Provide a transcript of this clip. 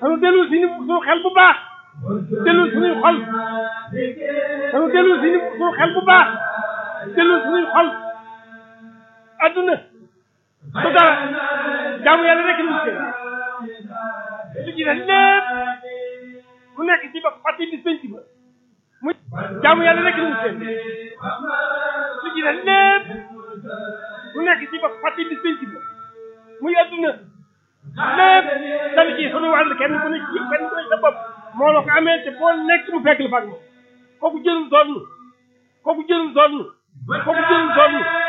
danu dellu si ni suñu xel bu baax dellu suñuy xol danu dellu si ni suñu xel bu baax dellu suñuy xol adduna su dara jaamu yàlla rek lu ci lu ci des lépp mu nekk ci ba fàtte bis penc ba mu jaamu yàlla rek lu ci lu ci des lépp mu nekk ci ba fàtte bis penc ba muy adduna lépp dana ci sunu wàll kenn ku ne ci kenn ku ne sa bopp moo la ko amee te boo nekk mu fekk la fa ak moom kooku jëlul doon kooku jëlul doon kooku jëlul doon